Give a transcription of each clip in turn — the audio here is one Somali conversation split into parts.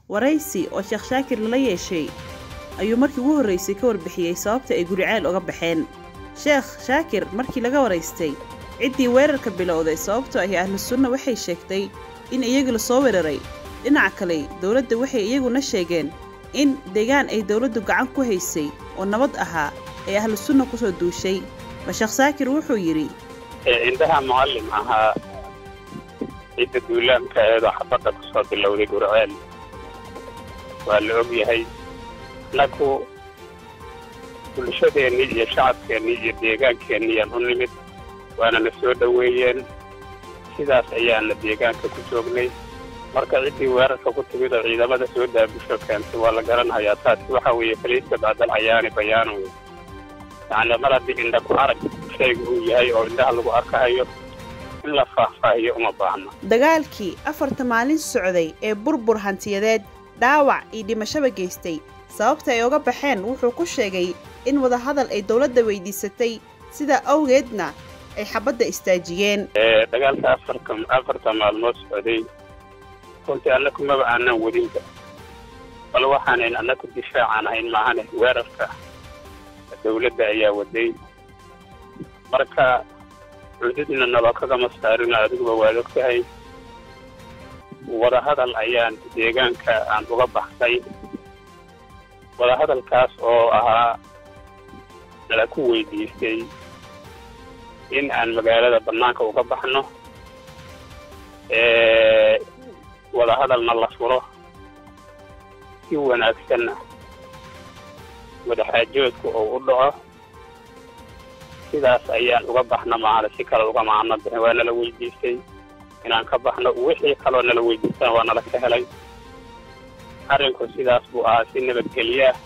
waraysi oo sheekh shaakir lala yeeshay ayuu markii ugu horraysay ka warbixiyey sababta ay guriceel uga baxeen sheekh shaakir markii laga waraystay ciddii weerarka bilowday sababtoo ahi ahlu sunna waxay sheegtay in iyagu la soo weeraray dhinaca kale dowladda waxay iyaguna sheegeen in deegaan ay dowladdu gacan ku haysay oo nabad ahaa ee ahlu sunna ku soo duushay ba sheekh saakir wuxuu yidhi indhaha mucallim ahaa cidda duulaamka eedoo xabadda ku soo bilowday gurceel waa la og yahay naku bulshadeennii iyo shacabkeennii iyo deegaankeenniiyaan u nimid waana na soo dhoweeyeen sidaas ayaana deegaanka ku joognay marka ciddii weerarka ku timid oo ciidamada soo daabusho keentay waa la garanhayaa taasi waxa weeye faliiska bacdal cayaani bayaanan wey yacni mar haddii indha ku arag shayga uu yahay oo indhaha lagu arkahayo in la faahfaahiyo uma baahna dagaalkii afarta maalin socday ee burbur hantiyadeed dhaawac iyo dhimashaba geystay sababta ay uga baxeen wuxuu ku sheegay in wadahadal ay dowladda weydiisatay sidaa awgeedna ay xabadda istaajiyeen dagaalka afarka afarta maalmood socday runtii annaku maba aanan wadinba bal waxaanan annaku difaacaan ahayn maahane weerarka dawladda ayaa waday marka cududna naloo kagama saarino adiguba waad og tahay wadahadal ayaan deegaanka aan uga baxnay wadahadalkaas oo ahaa nala ku weydiistay in aan magaalada bannaanka uga baxno wadahadalna la furo si wanaagsanna wadaxaajoodku oo u dhaco sidaas ayaan uga baxna maana si kale uga maano bixin waa nala weydiistay inaan ka baxno wixii kaloo nala weydiistaan waa nala ka helay arrinku sidaas buu ahaa si nabadgelyaah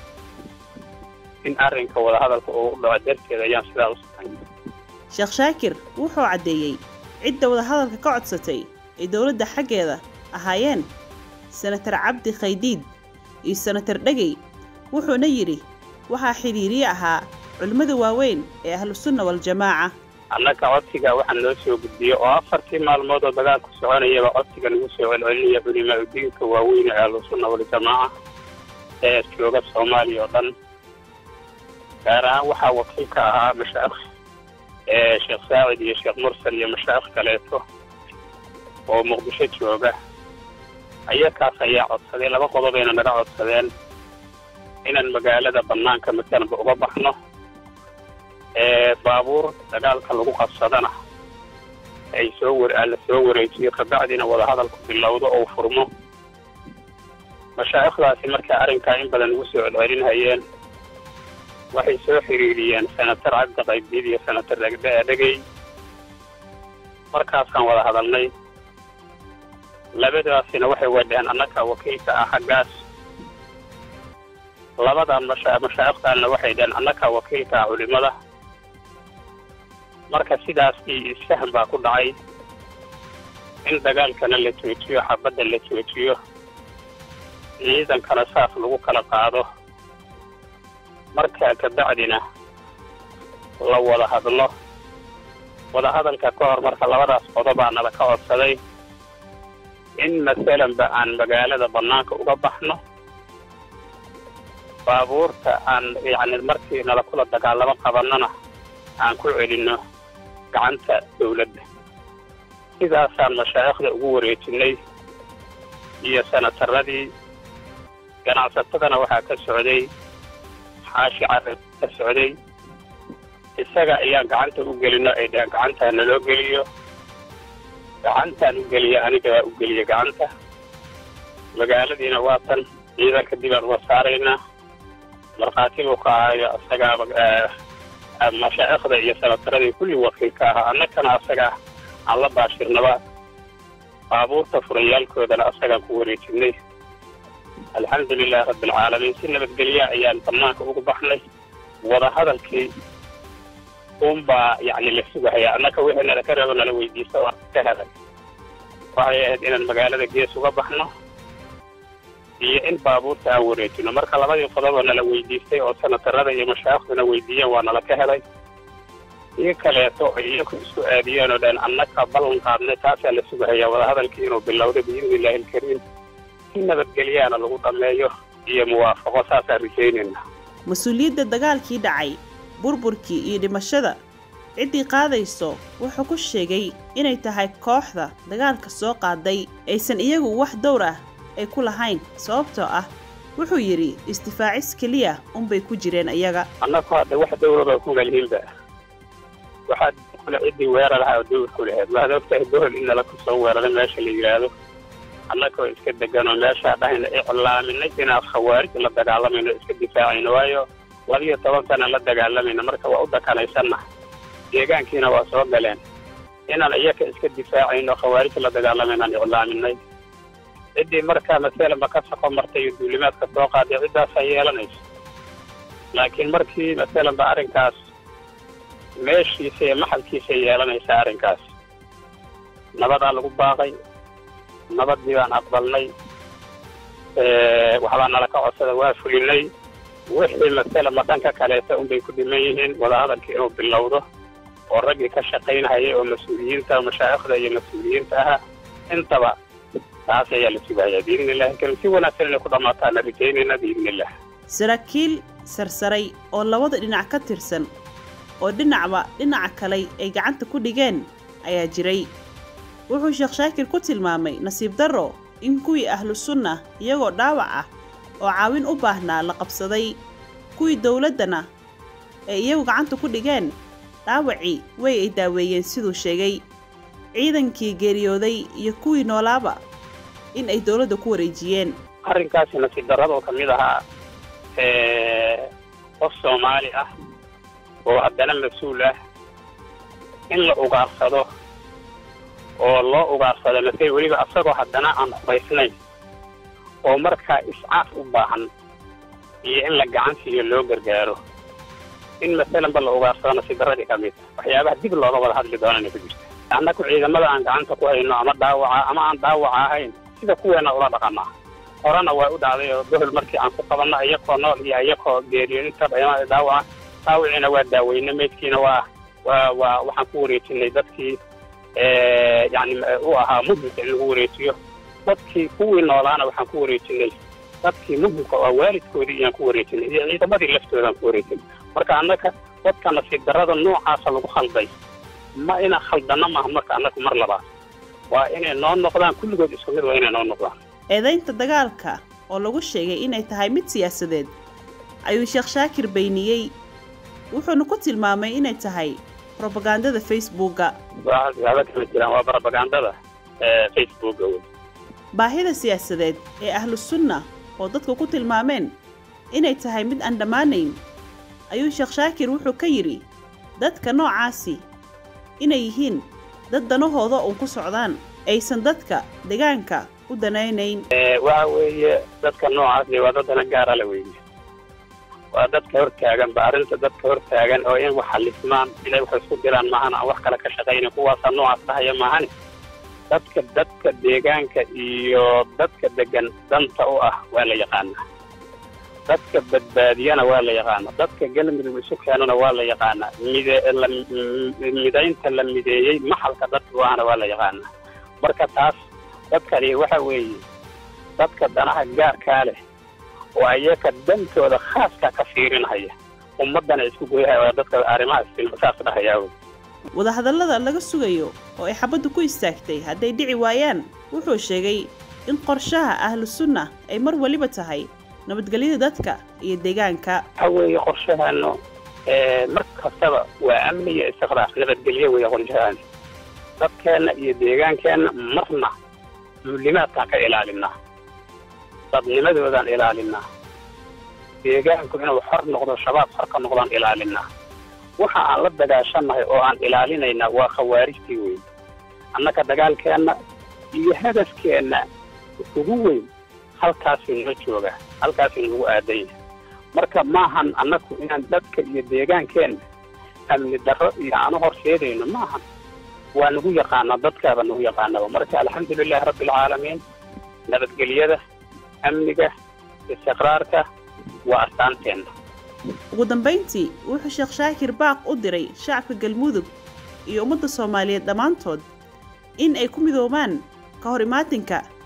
in arrinka wadahadalka uu u dhaco darteed ayaan sidaa u samayn sheekh shaakir wuxuu caddeeyey cidda wadahadalka ka codsatay ay dowladda xaggeeda ahaayeen senatar cabdi khaydiid iyo senatar dhegey wuxuuna yidhi waxaa xidhiiriye ahaa culimmada waaweyn ee ahlusunna waljamaaca annaga codsiga waxaa noo soo gudbiyey oo afartii maalmood oo dagaalku soconayaba codsiga nagu soo celcelinaya culimaa udiinka waaweyn ee ahlusunna waljamaaca ee jooga soomaaliya oo dhan gaar ahaan waxaa wakiil ka ahaa mashaakh ee sheekh saacid iyo sheekh mursal iyo mashaakh kaleeto oo muqdisho jooga ayakaas ayaa codsaday laba qodobayna naga codsadeen inaan magaalada bannaanka masalanba uga baxno ee baabuur dagaalka lagu qabsadana ay soo wer la soo wareejiyo kabacdina wadahadalku bilowdo ou furmo mashaa'ikhdaasi markaa arrinkaa in badan ugu soo celcelinhayeen waxay soo xiriiriyeen senatar cabdi qaybdiid iyo senatar dhegey markaasaan wada hadalnay labadaasina waxay wadhaheen annaga wakiilka ah xaggaas labadan masha mashaa'ikhtaanna waxay dhaheen annaga wakiilka ah culimada marka sidaas iyo isfahan baa ku dhacay in dagaalkana la joojiyo xabadda la joojiyo ciidankana saas lagu kala qaado markaa kabacdina la wada hadlo wadahadalka ka hor marka labadaas qodobaa nala ka codsaday in masalanba aan magaalada bannaanka uga baxno baabuurta aan yacni markii nala kula dagaalamo qabannona aan ku celinno gacanta dawladda sidaasaan mashaa'ikhda ugu wareejinay iyo sanataradii ganacsatadana waxaa ka socday xaashi carab ka socday isaga ayaan gacanta u gelino ay dhaheen gacantaa naloo geliyo gacantaan u geliya anigaa u geliya gacanta magaaladiina waa tan ciidanka dib aan uga saaraynaa markhaati buu ka ahayo isagaaba mashaa'ikhda iyo sanataradii kulli wakiilka ahaa annagana asaga aan la baashirnaba baabuurta furayaalkoodana asagaan ku wareejinay alxamdu lilaahi rabbialcaalamiin si nabadgelya ayaan bannaanka ugu baxnay wadahadalkii uunbaa yacni la sugahayaa annaka wixii nala ka reebo nala weydiista waa ka helay waxay ahayd inaan magaalada gees uga baxno iyo in baabuurta aan wareejino marka labadii qodoboo nala weydiistay oo sanatarada iyo mashaaikhduna weydiiyeen waa nala ka helay iyo kaleeto ay iyaku isku aadiyeen oo dhan annaka ballan qaadnay taasaa la sugahayaa wadahadalkii inuu bilowday biidni illaahi alkariim si nabadgelyaana lagu dhammeeyo iyo muwaafaqo saasaan rajaynayna mas-uuliyadda dagaalkii dhacay burburkii iyo dhimashada ciddii qaadayso wuxuu ku sheegay inay tahay kooxda dagaalka soo qaaday aysan iyagu wax dowr ah ay ku lahayn sababtoo ah wuxuu yidhi isdifaacis keliya unbay ku jireen iyaga annagu hadda wax dowraba ku malihinba waxaad kule ciddii weeraraha oo dowr ku lahayd waxaad ogtahay bohol in nala ku soo weeraray meesha la yidhaahdo annagoo iska deganoo meeshaa dhahayna iclaaminay inaan khawaarij la dagaalamayno iska difaacayno waayo labiyo toban sana la dagaalamayna marka waa u dakanaysanna deegaankiina waa soo galeen inaan iyaka iska difaacayno khawaarij la dagaalamaynan iclaaminay ciddii markaa masalanba ka saqo martay iyo duulimaadka soo qaaday ciddaasaa yeelanayso laakiin markii masalanba arrinkaas meeshiisa iyo maxalkiisay yeelanaysaa arrinkaas nabadaa lagu baaqay nabadii baan aqbalnay waxbaa nala ka codsada waa fulinay wixii masalanba dhanka kaleeta unbay ku dhiman yihiin wadahadalkii inuu bilowdo oo raggii ka shaqaynhayay oo mas-uuliyiinta mashaa'ikhda iyo mas-uuliyiinta aha intaba taas ayaa la sugayaa biidni illahi karim si wanaagsan inay ku dhammaataana rajaynayna biidni illah saraakiil sarsaray oo labada dhinac ka tirsan oo dhinacba dhinaca kale ay gacanta ku dhigeen ayaa jiray wuxuu sheekh shaakir ku tilmaamay nasiib darro in kuwii ahlu sunna iyagoo dhaawac ah oo caawin u baahnaa la qabsaday kuwii dowladdana ay iyagu gacanta ku dhigeen dhaawacii way ay daaweeyeen siduu sheegay ciidankii geeriyooday iyo kuwii noolaaba in ay dowladda ku wareejiyeen arrinkaasi nasiib darradoo ka mid ahaa qof soomaali ah oo haddana mas-uul ah in la ugaarsado oo loo ugaarsado masay weliba asagoo haddana aan hubaysnayn oo markaa iscaaf u baahan iyo in la gacan siiyo loo gargaaro in masalanba la ugaarsado nasiib darradii ka mid waxyaabaha dib looga wada hadli doonana ku jirta annaku ciidamada aan gacanta ku hayno ama dhaawaca ama aan dhaawaca ahayn sida kuweena ula dhaqanaa horena waa u dhacday oo bohol markii aan ku qabanno iyakoo nool iyo iyakoo geeriyo intaba imaada dhaawaca dhaawiciina waa daaweyne meydkiina waa waa waa waxaan ku wareejinay dadkii yani u ahaa muhimka in lagu wareejiyo dadkii kuwii noolaana waxaan ku wareejinay dadkii muhimka oo waalidkoodii iyaan ku wareejinay iyo ciidamadii laftoodaan ku wareejinay marka annaka dadka nasiib darrada noocaasa lagu khalday ma inaan khaldano maaha marka annaku mar labaad waa inay noo noqdaan kulligood isku mid waa inay noo noqdaan eedaynta dagaalka oo lagu sheegay inay tahay mid siyaasadeed ayuu sheekh shaakir bayniyey wuxuuna ku tilmaamay inay tahay robagandada facebooka waxyaaba kama jiraan waa robagandada facebooka wey baahida siyaasadeed ee ahlu sunna oo dadku ku tilmaameen inay tahay mid aan dhammaanayn ayuu sheekh shaakir wuxuu ka yidhi dadka noocaasi inay yihiin dad danahooda uun ku socdaan aysan dadka deegaanka u danaynayn waxa weeye dadka noocaasi waa dad dana gaara la weeye waa dadka hortaagan ba arrinta dadka hortaagan oo in wax xalismaan inay wax isku diraan maahan aan wax kale ka shaqaynin kuwaasaa noocaas dhahaya maahane dadka dadka deegaanka iyo dadka degan danta u ah waa la yaqaanaa dadka badbaadiyana waa la yaqaana dadka galmudug isu keenana waa la yaqaanaa mide la midaynta la mideeyey maxalka dadka u ahna waa la yaqaanaa marka taas dadkani waxa weeye dadka danaha gaarkaa leh oo ayaka dantooda khaaska ka fiirinhaya ummaddana isku goyahaya waa dadka arrimahaas saas dhahayaa wey wadahadallada laga sugayo oo ay xabaddu ku istaagtay hadday dhici waayaan wuxuu sheegay in qorshaha ahlu sunna ay mar weliba tahay nabadgelyada dadka iyo deegaanka waxa weeye qorshahaanu mar kastaba waa amni iyo istiqraar nabadgelyo weeye qorshahaani dadkeenna iyo deegaankeenna marna duulimaadkaan ka ilaalinaa dadnimadoodaan ilaalinaa deegaanku inuu xor noqdo shabaab xor ka noqdaan ilaalinaa waxa aan la dagaashannahay oo aan ilaalinaynaa waa khawaarijtii weyn annaka dagaalkeenna iyo hadafkeenna ugu weyn halkaasuu noo joogaa halkaasuu nagu aadanya marka maahan annaku inaan dadka iyo deegaankeenna amni darro iyo aanu horseedayno maahan waa nagu yaqaanaa dadkaaba nagu yaqaanaba marka alxamdulilaahi rabbi alcaalamiin nabadgelyada amniga istiqraarka waa astaanteenna ugu dambayntii wuxuu sheekh shaakir baaq u diray shacabka galmudug iyo ummadda soomaaliyeed dhammaantood in ay ku midoobaan ka hor imaatinka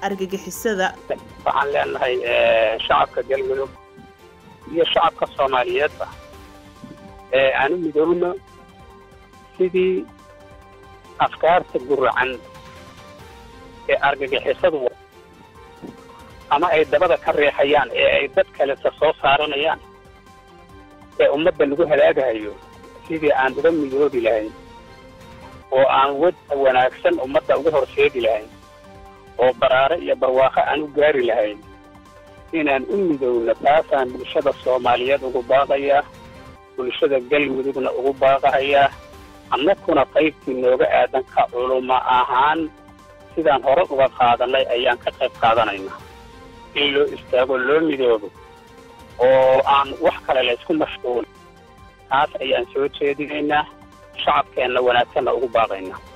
argagixisada waxaan leenahay shacabka galmudug iyo shacabka soomaaliyeedba ee aanu midoobno sidii afkaarta guracan ee argagixisadu ama ay dabada ka reexayaan ee ay dad kaleta soo saaranayaan ee ummadda lagu halaagahayo sidii aan uga midoobi lahayn oo aan wada wanaagsan ummadda uga horseedi lahayn oo baraare iyo barwaaqo aan u gaari lahayn inaan u midowno taasaan bulshada soomaaliyeed ugu baaqayaa bulshada galmudugna ugu baaqahayaa annakuna qaybtii nooga aadan ka culuma ahaan sidaan hore uga qaadanay ayaan ka qayb qaadanaynaa in loo istaago loo midoobo oo aan wax kale laysku mashquulin taas ayaan soo jeedinaynaa shacabkeenna wanaagsanna ugu baaqaynaa